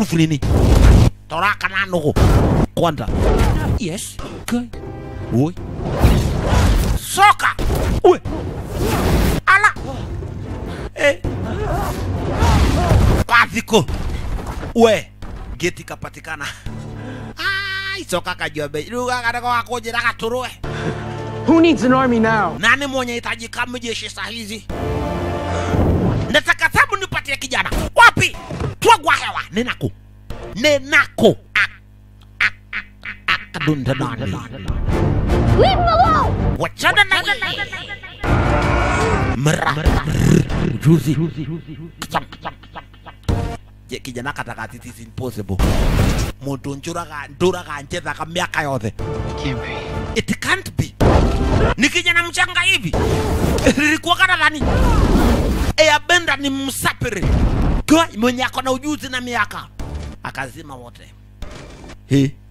proof nini toraka na nugu kwanza yes kai oi soka uwe ala eh kwathiko we geti kapatikana ai soka kajua bei ruga kadako wakujira gaturwe Who needs an army now? nani mwenye hitaji kama jeshi saa hizi nataka sabu nipatie kijana wapi twagwa hewa ninako ninako Ah, ah, ah, ah, ah, kadunda nani Leave him alone! wachana na yeye mra juzi Kacham, kacham, kacham, kacham. je kijana katakati is impossible muntu njuraga nduraga njethaga miaka yothe it can't be ni kijana mchanga hivi lilikuwa kana dhani Airbender ni msapiri Kwa- mwenye ako na ujuzi na miaka akazima wote he